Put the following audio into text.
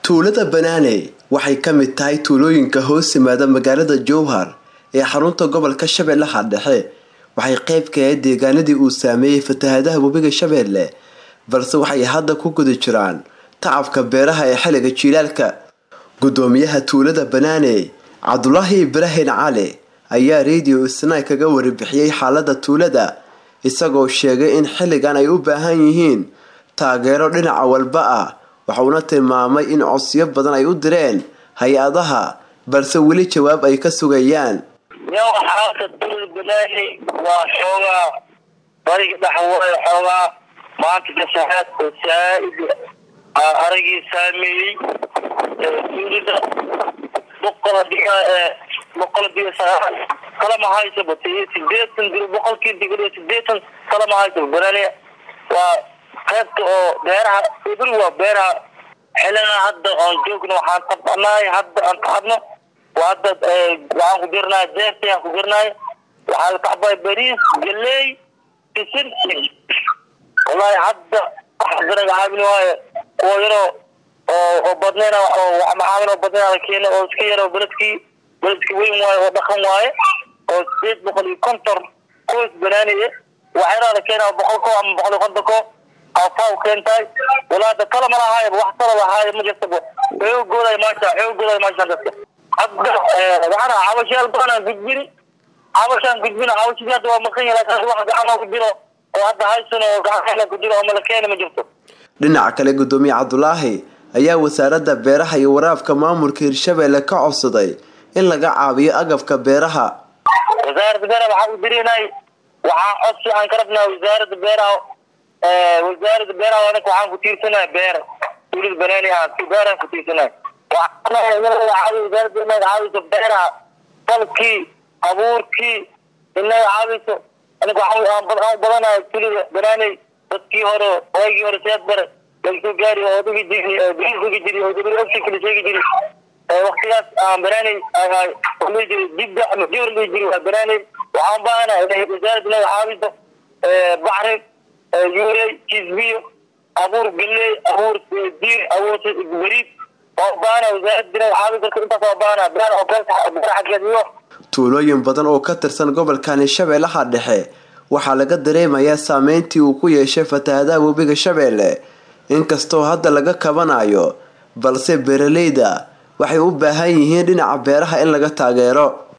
tuulada banaane waxay ka mid tahay tuulooyinka hoos yimaada magaalada jowhar ee xarunta gobolka shabeellaha dhexe waxay qayb ka ahayd deegaanadii uu saameeyey fatahaadaha webiga shabeelle balse waxay hadda ku guda jiraan tacabka beeraha ee xilliga jiilaalka gudoomiyaha tuulada banaane cabdulaahi ibraahin cali ayaa radio isnay kaga waribixiyey xaalada tuulada isagoo sheegay in xilligan ay u baahan yihiin taageero dhinaca walba ah waxauna tilmaamay in codsiyo badan ay u direen hay-adaha balse weli jawaab ay ka sugayaan yow xaalka tuulada banaani waa xoogaa bariga dhaxwaayo xoogaa maanta fasahaad oo saa-id aragii saameeyey tuulada boqol diga boqol diga sagaal kalama haysaba sideetan diro boqolkii digriyo sideetan kalama haysaba banaani waa qaybta oo beeraha ibri waa beeraha xilina hadda oon joogno waxaan tabanahay hadda aan tacabno hadda waxaan ku jirnay jeerti aan ku jirnay waxaa la tacbay bariis galey sisin wallahi hadda waxa danaga caabin waayo kuwa yaroo oo oo badnayna oo wax macaamil oo badnayna la keena oo iska yaro beledkii beledki weyn waayo oo dhaqan waaye oo sideed boqol iyo konton qoys banaaniye wax yaraa la keena boqol ko ama boqol iyo konton ko afaw keentahay walaada kala ma lahaaya wax kala lahaaya ma jirtaba xoogooday maasha xoogooday maasha dadka hadda waxaan cabashayaal badan aan gudbini cabashaan gudbina cabashadii hadda waa maqan yahay laakiin wax gacan ku jiro oo hadda haysan oo gacan ku jiro oo malakeena ma jirto dhinaca kale gudoomiye cabdulaahi ayaa wasaaradda beeraha iyo waraabka maamulka hirshabeelle ka codsaday in laga caabiyo agabka beeraha wasaaradda beeraha waxaa u dirinay waxaa codsi aan ka rabnaa wasaaradda beeraha wasaaradda beeraha anaka waxaan ku tiirsanahay beer tuulada banaani ah beeraan ku tiirsanahay wasaaradda inaga caawiso beeraha falkii abuurkii inaga caawiso aniga waxaan badanahay tuulada banaani dadkii hore waagii hore seed bare lagasoo gaari oo dhigi jiri dhigi jiri oo dabir ogsi kala sheegi jiri waktigaas aan banaani dhihi jiri dibda ama jibr dhihi jiri waa banaani waxaan baahanahay inay wasaaradda inaga caawiso bacri yuurey kisbiyo abuur galey abuur diir abuur bariid waa ubaahana wasaaradda inaga caawi karto intaas waa ubaahana beer oo beer xageed iyo tuulooyin badan oo ka tirsan gobolkani shabeellaha dhexe waxaa laga dareemayaa saameyntii uu ku yeeshay fatahaadaha webiga shabeelle inkastoo hadda laga kabanayo balse beeraleyda waxay u baahan yihiin dhinaca beeraha in laga taageero